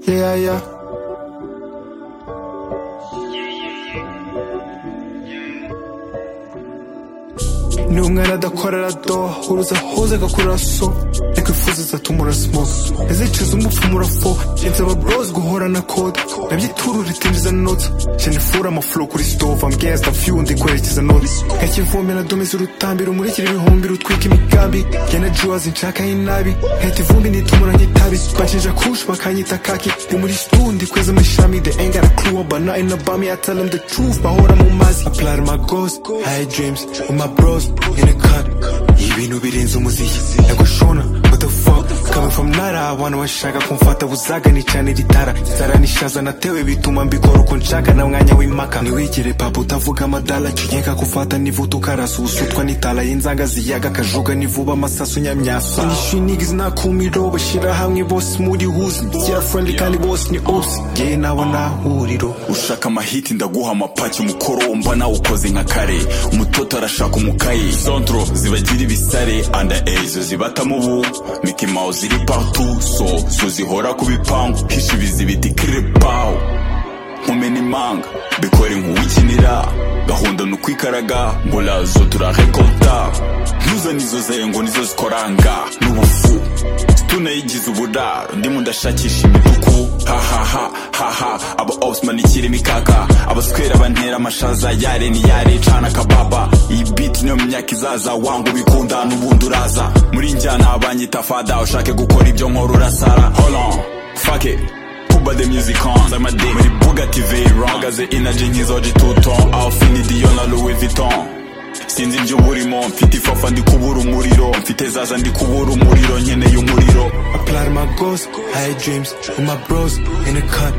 Yeah, yeah. ni umwana adakora aradoha uruza hoze agakora so reka ifuza izatumura smoke nazicuza umupfu murafo ngenzi aba bros guhora na kode nabyiturura ritinjiza notsa jenifura amafuro kuri stove ambwiyansi tafiyu ndi kwerekeza notsi nkakivomera dome z'urutambi rumurikira ibihumbi rutwika imigambi gena juwazi nshakaho inabi nkahita ivumbi nitumura nk'itabi bacinja kushi bakanyita kaki ni muri stundi kweza amashami the ain't got a clue about nothing about me I tell them the truth bahora mu mazi apply to my goals high dreams with my bros in the cut ibintu birenze umuziki nagushona what the fuck coming from nara abantu bashaka kumfata buzaga ni cyane ritara inzara nishaza natewe bituma mbikora uko nshaka na mwanya w'impaka ntiwigire papa utavuga amadala cinyeka kufata nivuta ukarasuzutwa n'itala y'inzanga ziyaga kajuga nivuba amasasu nyamyasa nishinigizi nakumiro bashyira hamwe bose muri huzi byera friendly kandi bose ni osi ngewe nabo nahuriro ushaka amahiti ndaguha amapaki umukoromba nawe ukoze nka kare umutoto arashaka umukaye sontro zibagira ibisare anda ezo zibatamo ubu miki mawu ziri patu so so zihora ku bipangu hisha ibizibiti kiripawu nkumena imanga bikora inkuwikinira gahunda ni ukwikaraga mbura zo turarekota ntuzane izo zengo nizo zikoranga n'ubufu tunayigize uburaro ndimo ndashakisha imituku hahaha haha aba osman ikiri imikaka abaswera bantera amashaza yare ni yare cana kababa iyi biti niyo myaka izaza wanga ubikunda n'ubundi uraza muri njyana abanyita fada ushake gukora ibyo nkora urasara holon fake Kuba the music on I'm a dick Muri Bugatti Veyron Magaze energy nk'izoji tuton Alfini Dior na Louis Vuitton Sinzi ibyo burimo mfite ifafa ndi kubura umuriro mfite zaza ndi kubura umuriro nkeneye umuriro apply to my goals high dreams with my bros in the cut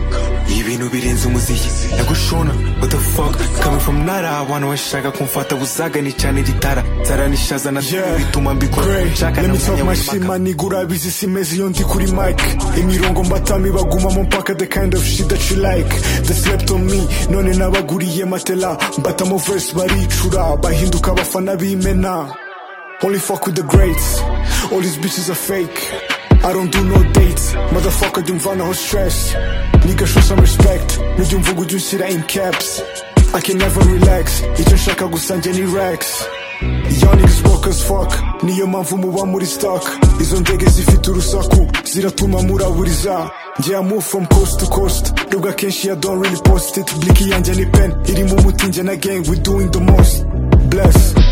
ibintu birenze umuziki nagushona what the fuck coming from nara abantu bashaka kumfata buzaga ni cyane ritara nzara nishaza na Yeah. bituma mbikora Great. nshaka Let na me talk mwanya my shit, w'impaka man. Igura busy simeze iyo ndi kuri mic. Imirongo mbatami bagumamo mpaka the kind of shit that you like. They slept on me, none nabaguriye matela. Mbatamo verse baricura, bahinduka abafana b'imena. Only fuck with the greats. All these bitches are fake. I don't do no dates. Motherfucker, jya umvanaho stress. Nigga, show some respect. Nujya umvuga ujya ushyira in caps. I can never relax. Icyo nshaka gusa njye ni Rex. Y'all niggas broke as fuck Niyo mpamvu muba muri stock Izo ndege zifite urusaku Ziratuma muraburiza Njye I move from coast to coast Nubwo akenshi ya don't really post it Bliki yanjye ni pen Irimo umuti njye na gang we doing the most Bless